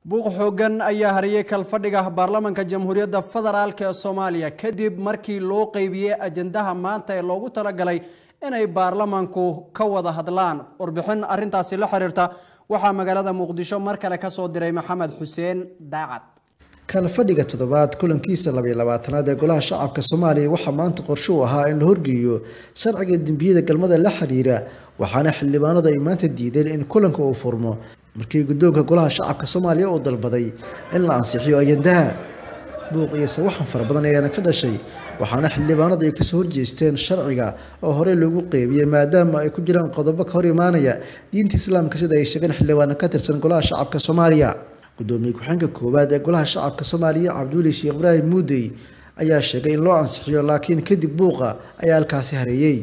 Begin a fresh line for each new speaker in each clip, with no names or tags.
buuq xoogan ayaa hariyey kalfadhiga baarlamaanka jamhuuriyadda federaalk ee soomaaliya kadib markii loo qeybiyey ajandaha maanta ee loogu talagalay inay baarlamaanku ka wada hadlaan warbixin arintaasi la xiriirta waxaa magaalada muqdisho mar kale kasoo diray maxamed xuseen daacad
kalfadhiga toddobaad kulankiisa labaiyo labaatanaad ee golaha shacabka soomaaliya waxaa maanta qorshe u ahaa in la horgeeyo sharciga dembiyada galmada la xiriira waxaana xildhibaanadu ay maanta diideen in kulanka uu furmo markii guddoonka golaha shacabka soomaaliya uu dalbaday in la ansixiyo ajandaha buuq iyo sawaxan fara badan ayaana ka dhashay waxaana xildhibaanadu ay kasoo horjeesteen sharciga oo horey loogu qeybiyey maadaama ay ku jiraan qodobo ka hor imaanaya diinta islaamka sida ay sheegeen xildhibaano ka tirsan golaha shacabka soomaaliya gudoomiye ku-xeenka koowaad ee golaha shacabka soomaaliya cabdiweli sheekh ibraahim muudey ayaa sheegay in loo ansixiyo laakiin kadib buuqa ayaa halkaasi hareeyey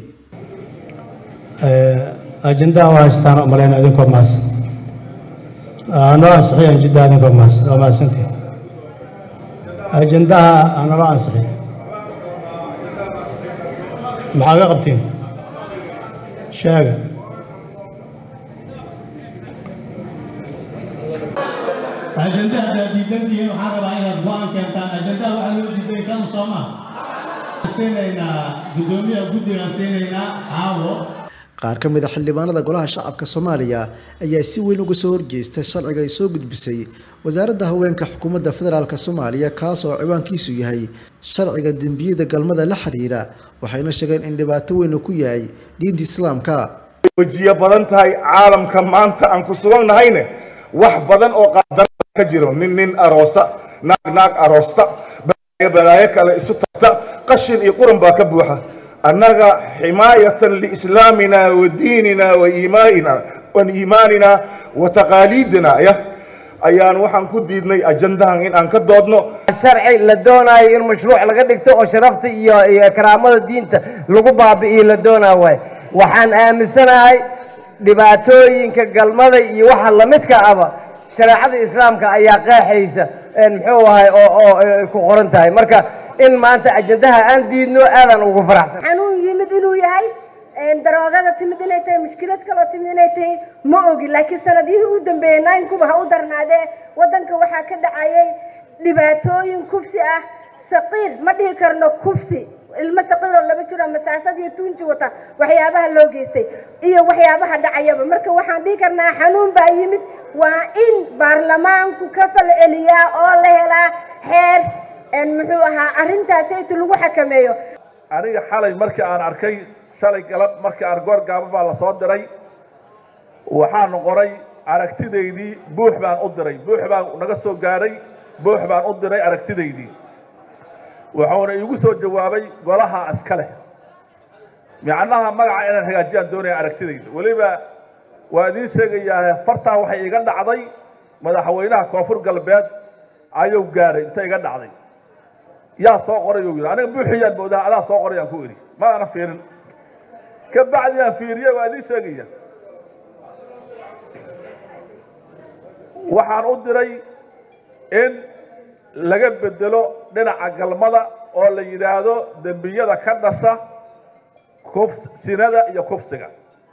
ajendaha waa haystaan umaleyn idinkoo mahadsan noo ansixiy ajendaha idinkoo mahadsan waa mahadsantihi ajendaha naloo ansixiy maxaa ga qabtiin sheega
ajendaha haddaad diidantihiin waxaan rabaa inaad go-aan keentaan ajendaha waxaa loo diiday kan sooma siinaynaa guddoomiyaha guddigaan siinaynaa xaawo
qaar ka mid a xildhibaanada golaha shacabka soomaaliya ayaa si weyn uga soo horjeesta sharciga ay soo gudbisay wasaaradda haweenka xukuumadda federaalk soomaaliya kaas oo ciwaankiisu yahay sharciga dembiyada galmada la xiriira waxayna sheegeen in dhibaato weyn uu ku yahay diinta islaamka
wejiyo badan tahay caalamka maanta aan ku sugan nahayne wax badan oo qaadara ka jiro nin nin aroosa naag naag aroosta balaayo balaayo kale isu tagta qashin iyo quran baa ka buuxa annaga ximaayatan liislaamina wa diinina wa iimaanina wa iimaanina wa taqaaliidina ya ayaan waxaan ku diidnay ajandahan in aan ka doodno
sharci la doonaayo in mashruuc laga dhigto oo sharafta iyo iyo karaamada diinta lagu baabi'iyo la doonaa waay waxaan aaminsanahay dhibaatooyinka galmada iyo waxa lamidka aba shareecada islaamka ayaa qeexaysa muxuu ahay oo oo ku qoran tahay marka in maanta ajandaha aan diidno aadaan ugu faraxsan
xanuun yimid inuu yahay daroogada timid inay tahay mushkilad kaloo timid inay tahay ma ogi laakiin sanadihii u dambeeyey naynkuba ha u darnaadee waddanka waxaa ka dhacayay dhibaatooyin kufsi ah saqiir ma dhihi karno kufsi ilmo saqiiroo laba jiro masaasad iyo tuunji wata waxyaabaha loo geystay iyo waxyaabaha dhacayaba marka waxaan dhihi karnaa xanuun baa yimid waa in baarlamaanku ka falceliyaa oo la helaa xeer muxuu ahaa arrintaasaytu lagu xakameeyo
aniga xalay markii aan arkay shalay galab markii aan goor gaaba baa la soo diray waxaan qoray aragtidaydii buux baan u diray buux baan naga soo gaadhay buux baan u diray aragtidaydii wuxuuna iigu soo jawaabay golaha iska leh micnaha magaca inaan hagaajiyaan doonaya aragtidayda weliba waa idiin sheegayaa fartaa waxay iga dhacday madaxweynaha koonfur galbeed ayuu gaadhay inta iga dhacday yaa soo qoray uu yidhi aniga buuxiyaan moodaha adaa soo qorayaan ku idhi ma ana fiirin ka bacdi aan fiiriye waa idiin sheegaya waxaan u diray in laga bedelo dhinaca galmada oo la yidhaahdo dembiyada ka dhasha kuf sinada iyo kufsiga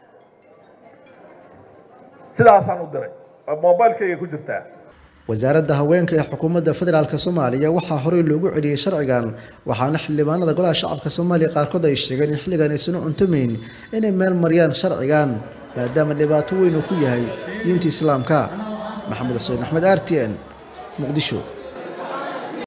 sidaasaan u diray mobilkayga ku jirtaa
wasaaradda haweenka ee xukuumadda federaalk soomaaliya waxaa horey loogu celiyey sharcigan waxaana xildhibaanada golaha shacabka soomaaliya qaarkood ay sheegeen in xilligan aysan u cuntumayn inay meel mariyaan sharcigan maadaama dhibaato weyn uu ku yahay diinta islaamka maxamed xuseen axmed r t n muqdisho